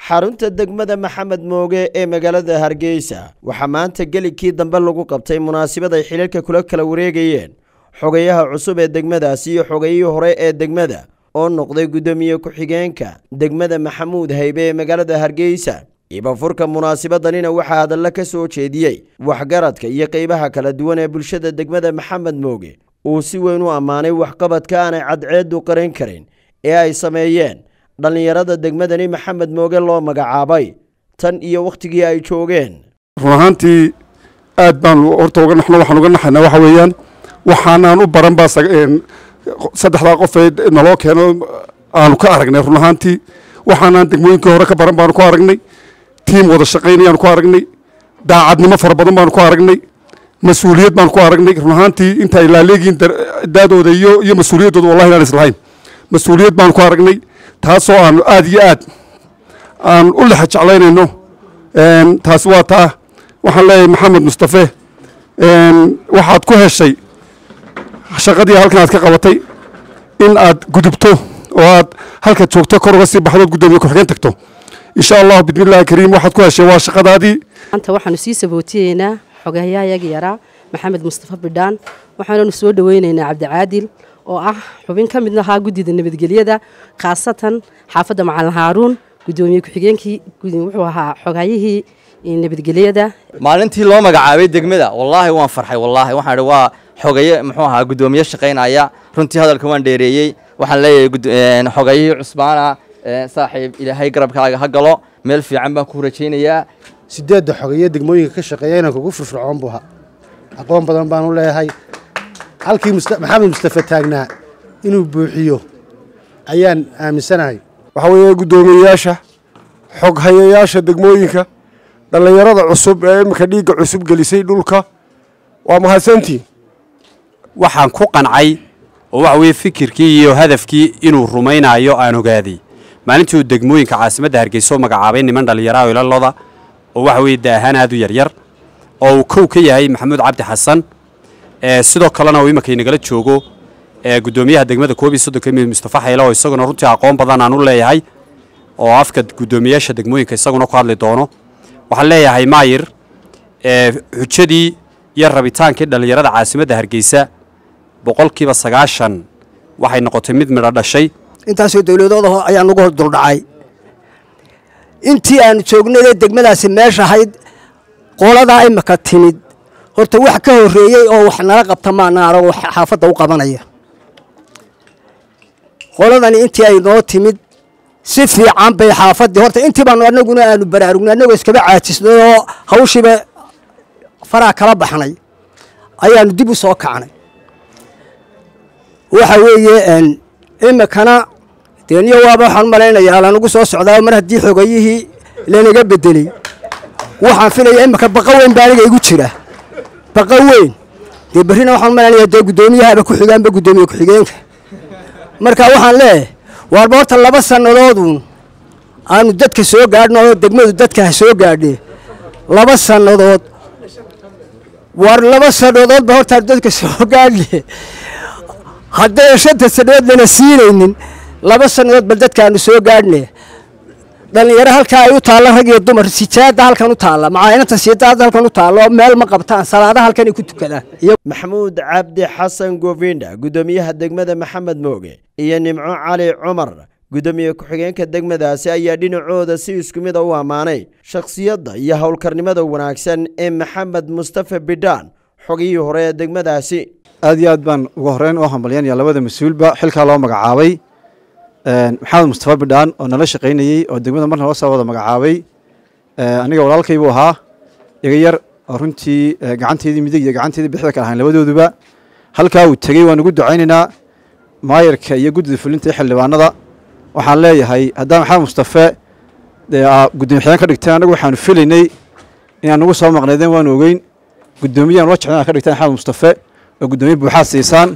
xarunta degmada maxamed mooge ee magaalada hargeysa waxaa maanta gelikii dambe lagu qabtay munaasabad ay xilalka kula kala wareegayeen xogayaha cusub ee degmadaasi iyo xogayihii hore ee degmada oo noqday guddoomiye ku-xigeenka degmada maxamuud haybe ee magaalada hargeysa ibafurka munaasabadanina waxaa hadalla ka soo jeediyey waxgaradka iyo qeybaha kala duwan ee bulshada degmada maxamed mooge uu si weyn u ammaanay waxqabadka aanay cadceedu qaran karin ee ay sameeyeen dhallinyarada degmadani maxamed mooge loo magacaabay tan iyo wakhtigii ay joogeen run ahaantii aad baan horta uga naxno waxaan uga naxaynaa waxa weeyaan waxaanaan u baran baa saddexdaa qof ee naloo keeno aanu ka aragnay run ahaantii waxaanaan degmooyinkii hore ka baran baanu ku aragnay tiim wada shaqaynayaanu ku aragnay daacadnimo fara badan baanu ku aragnay mas-uuliyad baanu ku aragnay run ahaantii inta ay laaleegiin daadooda iyo iyo mas-uuliyaddooda wallahi inaan islahayn mas-uuliyad baanu ku aragnay taasoo aanu aad iyo aad aan u lexa jeclaynayno taasi waa taa waxaan leeyahay maxamed mustafe waxaad ku heshay shaqadii halkan aad ka qabatay in aad gudubto oo aad halkaad joogto kor uga sii baxdood guddoomiye ku-xigeen tagto insha allahu bismillahi kariim waxaad ku heshay waa shaqadaadii maanta waxaanu sii sabootiyeynaa xogayahayaga yaraa maxamed mustafa bidhaan waxaananu soo dhoweyneynaa cabdicaadil oo ah xubin ka mid ahaa guddida nabadgelyada khaasatan xaafadda macalin haaruun guddoomiye ku-xigeenkii wuxuu ahaa xogayihii nabadgelyada maalintii loo magacaabay degmada wallaahi waan farxay wallaahi waxaan waa xogaye muxuu ahaa guddoomiye shaqaynaya runtii hadalka waan dheereeyey waxaan leeyahay xogayihii cusbaana saaxiib ilaahay garabkaaga ha galo meel fiican baan ku rajaynayaa sideedda xogaye degmooyinka ka shaqeeya inaan kugu firfircoon buu ahaa aqoon badan baanu leeyahay halkii maxamed mustafe taagnaa inuu buuxiyo ayaan aaminsanahay waxaa weeye guddoomiyeyaasha xoghayayaasha degmooyinka dhallinyarada cusub ee iminka dhiigga cusub gelisay dhulka waa mahadsantiin waxaan ku qancay oo waxa weeye fikirkii iyo hadafkii inuu rumaynayo aan ogaaday maalintii uu degmooyinka caasimadda hargeysa oo magacaabay niman dhallinyaraha ilaloda oo waxa weeye daahaan aad u yaryar oo uu kow ka yahay maxamuud cabdi xasan sidoo kalena uu iminka inagala joogo guddoomiyaha degmada koob iyo soddonka mid mustafa xaylo oo isaguna runtii aqoon badan aan u leeyahay oo afka guddoomiyaasha degmooyinka isaguna ku hadli doono waxaan leeyahay maayir xujadii iyo rabitaankii dhallinyarada caasimadda hargeysa boqolkiiba sagaashan waxay noqotay mid midho dhashay intaasoo dowladooda ayaa nagu duldhacay intii aanu joognayee degmadaasi meesha ahayd qoladaa imika timid horta wax ka horreeyey oo wax nala qabta maana aragoo xaafadda u qabanaya qoladani intii ay noo timid si fiican bay xaafaddii horta intii baanu anaguna aanu baraarugnay annagoo iskaba caajisnay oo hawshiiba faraha kala baxnay ayaanu dib u soo kacnay waxa weeye imikana deniyo waaba waxaan u malaynayaa lanagu soo socdaa mar haddii xogayihii lanaga bedelay waxaan filaya imika baqa weyn baa aniga igu jira baqa weyn dee berrina waxaan u malaynayaa dee guddoomiyahaaba ku xigaanba guddoomiye ku-xigeenka marka waxaan leeyahay waarba horta laba sannadoodun aanu dadka soo gaadhno oo degmadu dadka ha soo gaadhe laba sannadood waar laba sannadoodba hortaan dadka soo gaadhe hadday shanta sannadood lana siinaynin laba sannadood bal dadkaanu soo gaadhne dhallinyaro halkaa ay u taalla rag iyo dumar sijaada halkan u taalla macaainanta sijaada halkan u taalla oo meel ma qabtaan salaada halkan ay ku tukadaan maxamuud cabdi xasan govinda guddoomiyaha degmada maxamed mooge iyo nimco cali cumar guddoomiye ku-xigeenka degmadaasi ayaa dhinacooda si isku mida u ammaanay shakhsiyadda iyo howlkarnimada wanaagsan ee maxamed mustafe bidhaan xogihii hore ee degmadaasi aad iyo aad baan ugu horreyn u hambalyanaya labada mas-uulba xilkaa loo magacaabay maxamed mustafa bidhaan oo nala shaqaynayey oo degmada marna loo soo wada magacaabay aniga walaalkay buu ahaa iga yar oo runtii gacanteedii midig iyo gacanteedii bixda kala ahayn labadooduba halkaa uu tegey waan ugu ducaynaynaa maayarka iyo guddida fulinta iyo xildhibaanada waxaan leeyahay haddaan maxamed mustafe guddoomiye xigeen ka dhigteen annagu waxaanu filaynay inaan nagu soo maqnaydeen waanu ogeyn guddoomiyahan la jeclan ka dhigteen maxamed mustafe oo guddoomiye buuxaad siisaan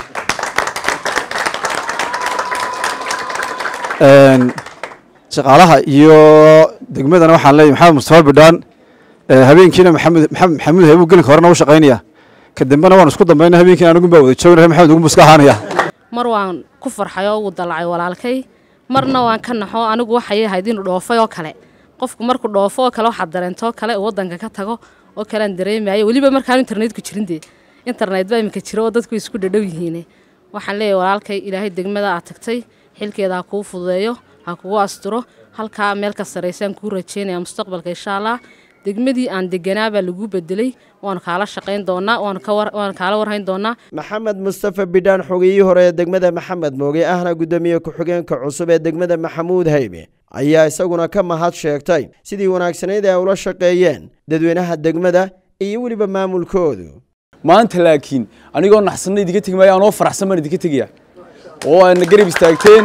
shaqaalaha iyo degmadana waxaan leeyahay maxamed mustafa bidhaan habeenkiina maxamed maxamed maxamuud heebuu gelinka horena u shaqaynaya ka dambena waan isku dambayna habeenkiina anigun baa wada joognahay maxamed ugun buu iska ahaanaya mar waan ku farxay oo ugu dalacay walaalkay marna waan ka naxo anigu waxay ahayd inuu dhoofay oo kale qofku markuu dhoofo oo kale waxaad dareentoo kale uu waddanka ka tago oo kale aan dareemayo weliba markaan internetku jirin dee internet baa iminka jira oo dadku isku dhadhow yihiine waxaan leeyahay walaalkay ilaahay degmada aad tagtay xilkeeda ha kuu fududeeyo ha kugu asturo halkaa meel ka saraysaan kuu rajeynaya mustaqbalka insha allah degmadii aan deganaabaa lagu bedelay waanu kaala shaqayn doonaa waanu kaala warhayn doonaa maxamed mustafa bidhaan xogiyihii hore ee degmada maxamed mooge ahna guddoomiye ku-xigeenka cusub ee degmada maxamuud haybe ayaa isaguna ka mahad sheegtay sidii wanaagsanayd ay ula shaqeeyeen dadweynaha degmada iyo weliba maamulkoodu maanta laakiin anigoo naxsanna idinka tegi maayo anoo faraxsan baan idinka tegaya oo aadna garab istaagteen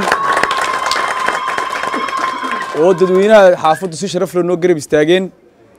oo dadweynaha xaafaddu si sharaf leh noo garab istaageen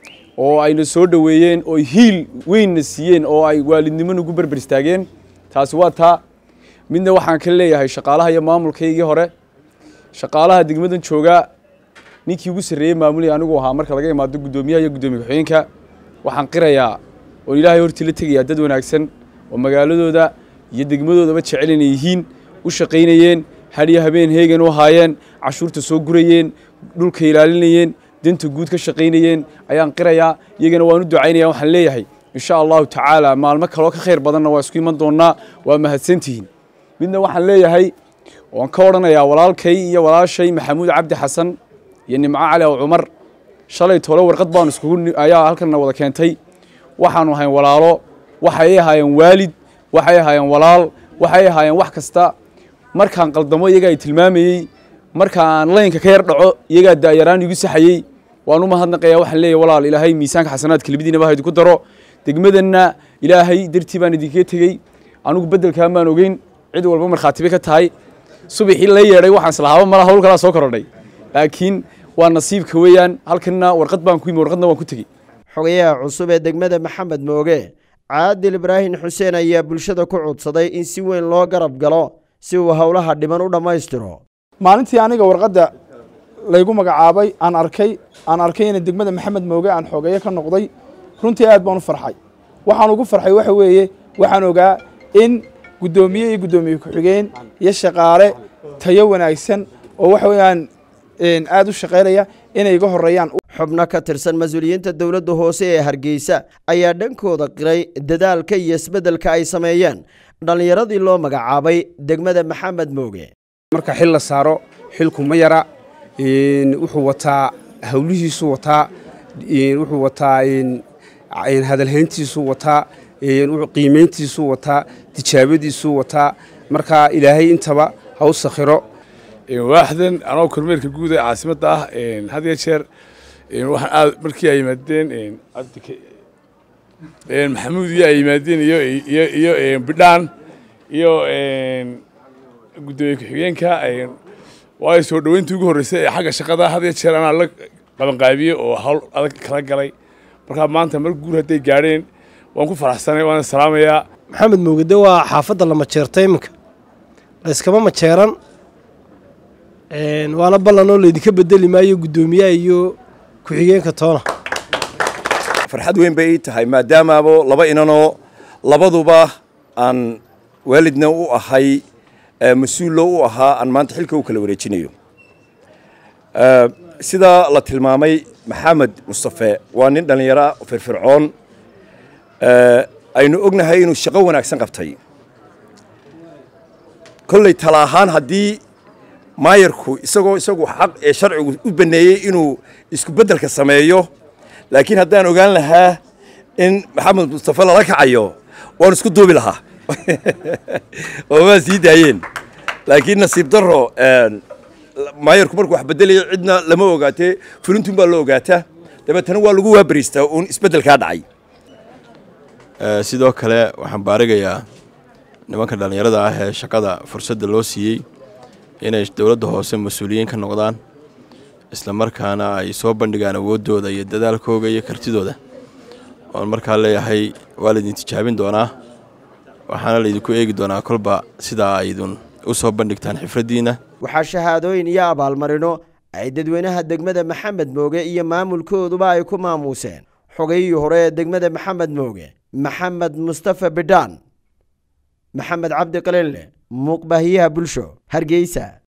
oo ayna soo dhoweeyeen oo hiil weynna siiyeen oo ay waalidnimo nagu berber istaageen taasi waa taa midna waxaan ka leeyahay shaqaalaha iyo maamulkaygii hore shaqaalaha degmadan joogaa ninkii ugu sarreeyey maamulaya anigu ahaa marka laga imaado guddoomiyaha iyo guddoomiye ku-xigeenka waxaan qirayaa oon ilaahay hortii la tegayaa dad wanaagsan oo magaaladooda iyo degmadoodaba jecel inay yihiin u shaqaynayeen hadhiyo habeen heegan u ahaayeen cashuurta soo gurayeen dhulka ilaalinayeen danta guud ka shaqaynayeen ayaan qirayaa iyagana waan u ducaynaya waxaan leeyahay insha allahu tacaala maalmo kaloo ka khayr badanna waa isku iman doonnaa waa mahadsantihiin midna waxaan leeyahay waan ka odhanayaa walaalkay iyo walaashay maxamuud cabdi xasan iyo nimco cali ow cumar shalay tole warqad baanu iskugu ayaa halkanna wada keentay waxaanu ahayn walaalo waxay ahaayeen waalid waxay ahaayeen walaal waxay ahaayeen wax kasta markaan qaldamo iyagaa ay tilmaamayey markaan laynka ka yar dhaco iyagaa daayaraan igu saxayey waan u mahadnaqayaa waxaan leeyahay walaal ilaahay miisaanka xasanaadka libadiinaba ha idinku daro degmadanna ilaahay dartii baan idinkaga tegey anigu beddelkaan baan ogeyn cid walba markhaatibe ka tahay subaxii la yeedhay waxaan islahaaba mala hawl kalaa soo korodhay laakiin waa nasiibka weeyaan halkanna warqad baan ku yimi warqadna waan ku tegey xogayaha cusub ee degmada maxamed mooge caadil ibraahim xuseen ayaa bulshada ku codsaday in si weyn loo garab galo si uu howlaha dhiban u dhammaystiro maalintii aniga warqadda laygu magacaabay aan arkay aan arkay ina degmada maxamed mooge aan xogeeyo ka noqday runtii aad baan u farxay waxaan ugu farxay waxa weeye waxaan ogaa in guddoomiye iyo guddoomiye ku-xigeen iyo shaqaale tayo wanaagsan oo waxa weeyaan aad u shaqaynaya inay iga horeeyaan xubno ka tirsan mas-uuliyiinta dowladda hoose ee hargeysa ayaa dhankooda qiray dadaalka iyo isbeddelka ay sameeyeen dhallinyaradii loo magacaabay degmada maxamed mooge marka xil la saaro xilku ma yara wuxuu wataa hawlihiisu wataa wuxuu wataa hadalhayntiisu wataa qiimayntiisu wataa tijaabadiisu wataa marka ilaahay intaba ha u sakhiro waaxdan anoo kormeerka guud ee caasimadda ah had iyo jeer waxaan aad markii ay yimaadeen maxamuud iyo ay yimaadeen iyo iyo iyo bidhaan iyo guddoomiye ku-xigeenka waayo soo dhoweyntii ugu horreysay ee xagga shaqada had iyo jeer anaa la qabanqaabiyey oo hawl adag kala galay markaa maanta mar guur hadday gaadheen waan ku faraxsanay waana salaamayaa maxamed moogade waa xaafadda la majeerta iminka layskama majeeran waana ballanoo laydinka bedeli maayo guddoomiyaha iyo ku-xigeenka toona farxad weyn bay ii tahay maadaamaabo laba inanoo labaduba aan waalidna u ahay mas-uullo u ahaa aan maanta xilka u kala wareejinayo sida la tilmaamay maxamed mustafe waa nin dhallinyaro firfircoon aynu ognahay inuu shaqo wanaagsan qabtay kolley tala ahaan haddii maayarku isagoo isagu xaq ee sharcigu u baneeyey inuu isku beddelka sameeyo laakiin haddaan ogaan lahaa in maxamed mustafe lala kacayo waan isku duubi lahaa oo waa sii daayeen laakiin nasiib darro maayarku markuu wax beddelaya cidna lama ogaatee fulintun baa la ogaataa dabeetana waa lagu waabariistaa uun isbeddelkaa dhacay sidoo kale waxaan baarigayaa nimanka dhallinyarada ah ee shaqada fursadda loo siiyey inay dowladda hoose mas-uuliyiin ka noqdaan isla markaana ay soo bandhigaan awooddooda iyo dadaalkooga iyo kartidooda oon markaa leeyahay waa laydin tijaabin doonaa waxaana laydinku eegi doonaa kolba sidaa aydun u soo bandhigtaan xifraddiinna waxaa shahaadooyin iyo abaalmarino ay dadweynaha degmada maxamed mooge iyo maamulkooduba ay ku maamuuseen xogayihii hore ee degmada maxamed mooge maxamed mustafa bidhaan maxamed cabdi qalinle muuqbaahiyaha bulsho hargeysa